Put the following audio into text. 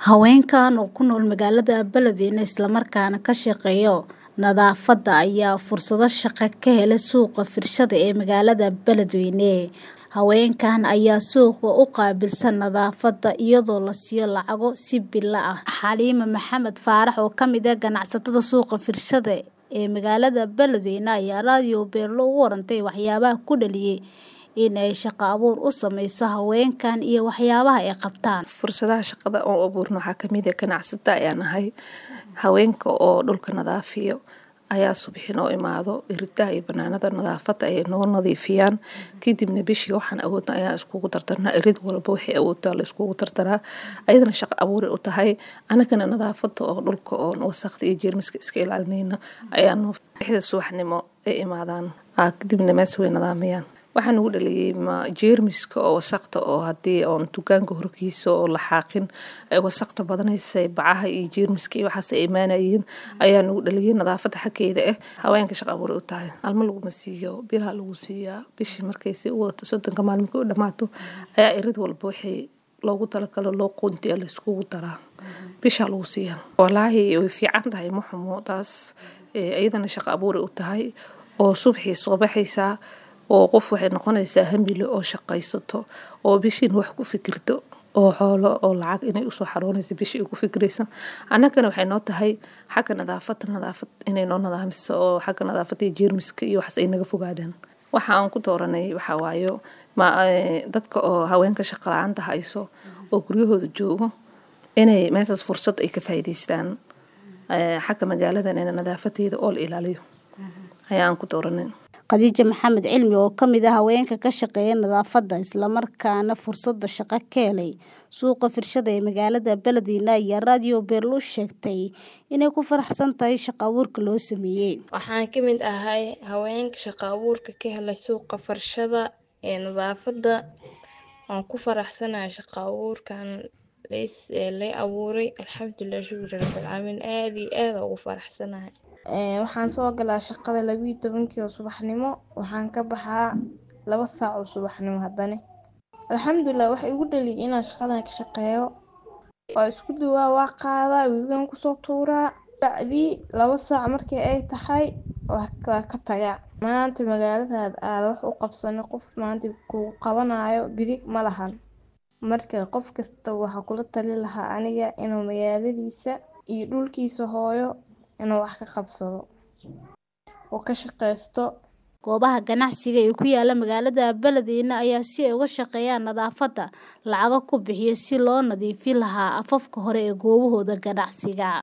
Haweenkan oo ku nool magaalada Beledweyne isla markaana ka shaqeeya nadaafadda ayaa fursado shaqo ka helay suuqa Firshada ee magaalada Beledweyne. Haweenkan ayaa suuqa u qaabilsan nadaafadda iyadoo la siiyo lacago si bilo ah. Xaliima Maxamed Faarax oo ka mid ah ganacsatada suuqa Firshada ee magaalada Beledweyne ayaa raadiyo Beerlo uga warantay waxyaabaha ku dhaliyay in ay shaqo abuur u sameyso haweenkan iyo waxyaabaha ay qabtaan. fursadaha shaqada oo abuurno waxaa kamid ah ganacsata ayaan ahay haweenka oo dhulka nadaafiyo ayaa subaxi noo imaado iridaha iyo banaanada nadaafada ay noo nadiifiyaan kadibna bishii waxaan awoodna ayaa iskugu tartarnaa irid walba waxay awoodtaa la iskugu tartaraa ayadana shaqo abuuray u tahay anagana nadaafada oo dhulka oo wasaqda iyo jeermiska iska ilaalinayna ayaanu bixda subaxnimo ay imaadaan kadibna mees way nadaamiyaan waxaan ugu dhaliyay jeermiska oo wasaqda oo hadii oon dukaanka horkiisa oo la xaaqin ay wasaqda badanaysa bacaha iyo jeermiska iyo waxaas ay imaanayeen ayaan ugu dhaliyay nadaafada xaggeeda ah haweenka shaqo abuuray u tahay alma laguma siiyo bilaha lagu siiyaa bishii markay si u wadato soddonka maalmika u dhamaato ayaa irid walba waxay loogu talagalo loo qoontiya la iskugu daraa bishaa lagu siiyaa walaahi way fiican tahay ma xumo taas iyadana shaqo abuuray u tahay oo subxii soo baxaysaa oo qof waxay noqonaysaa hambile oo shaqaysato oo bishiin wax ku fikirto oo xoolo oo lacag inay usoo xaroonayso bishii ay ku fikiraysa annagana waxay noo tahay xagga nadaafada nadaafad inay noo nadaamiso oo xagga nadaafada iyo jeermiska iyo waxaas ay naga fogaadaan waxa aan ku dooranay waxaa waayo ma dadka oo haweenka shaqa la-aanta hayso oo guryahooda joogo inay meeshaas fursad ay ka faa'iidaystaan xagga magaaladan in nadaafadeeda oo la ilaaliyo ayaa aan ku dooranay Khadiija Maxamed Cilmi oo ka mid ah haweenka ka shaqeeya nadaafadda isla markaana fursada shaqo ka helay suuqa Firshada ee magaalada Beledweyne ayaa raadiyo Beerlo sheegtay inay ku faraxsan tahay shaqo abuurka loo sameeyay. Waxaan ka mid ahay haweenka shaqo abuurka ka helay suuqa Firshada ee nadaafadda. Waan ku faraxsanahay shaqo abuurkan la abuuray alxamdulilah shukri rabbil caalamiin aad iyo aad ugu faraxsanahay. waxaan soo galaa shaqada labiyo tobankii oo subaxnimo waxaan ka baxaa laba saac oo subaxnimo haddana alxamdulilah waxa igu dhaliyay inaan shaqadan ka shaqeeyo waa isku duwaa waa qaadaa webigan kusoo tuuraa bacdii laba saac markii ay tahay waa ka tagaa maanta magaaladaad aada wax u qabsano qof maanta kugu qabanayo biri ma lahan marka qof kasta waxaa kula tali lahaa aniga inuu magaaladiisa iyo dhulkiisa hooyo inuu wax ka qabsado oo ka shaqeysto goobaha ganacsiga ee ku yaala magaalada Beledweyne ayaa si ay uga shaqeeyaan nadaafadda lacago ku bixiya si loo nadiifin lahaa afafka hore ee goobahooda ganacsiga